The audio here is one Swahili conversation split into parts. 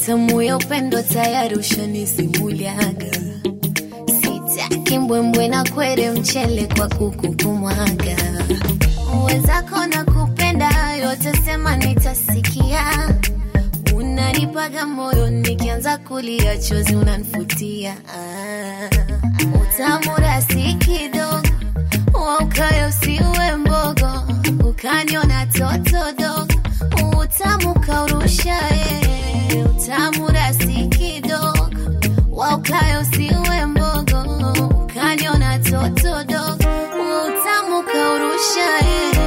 utamu ya upendo tayari ushanisimuliaga sitaki mbwembwe na kwere mchele kwa kuku kumwaga wezako na kupenda yote sema nitasikia unanipaga moyo nikianza kulia chozi unanifutia ah. utamu rasi kidogo waukayo usiwe mbogo ukaniona toto dogo utamu kaurusha eh. utamu rasi kidogo waukayo usiwe mbogo ukaniona toto dogo utamu kaurusha eh.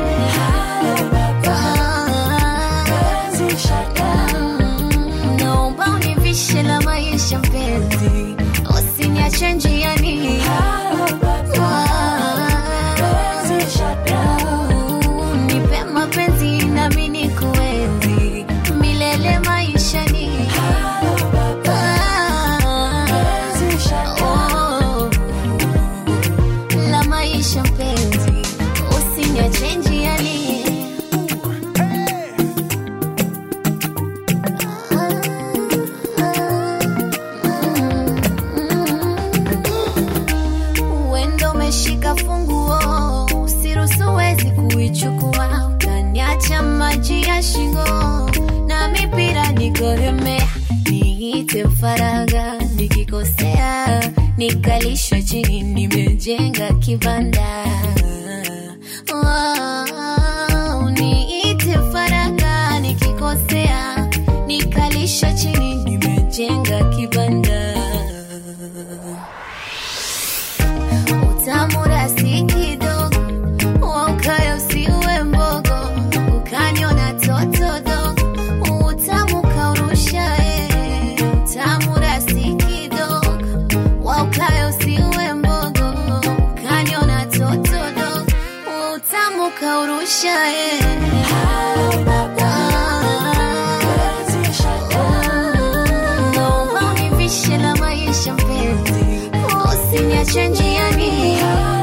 Mm, naomba univishe la maisha mpenzi usiniache njiani Mm, nipe mapenzi nami nikuenzi milele maishani Oh, la maisha mpenzi usiniache njiani Uendo umeshika funguo, usiruhusu wezi kuichukua, ukaniacha maji ya shingo na mipira nikoremea, niite faraga nikikosea, nikalishwa chini, nimejenga kibanda Oh, niite faraga nikikosea, nikalishwa chini, nimejenga kibanda utamu rasi kidogo waukayo usiwe mbogo ukaniona toto dogo utamu kaurusha eh. utamu rasi kidogo waukayo usiwe mbogo ukaniona toto dogo utamu kaurusha eh. Naomba univishe la maisha mpenzi usiniache njiani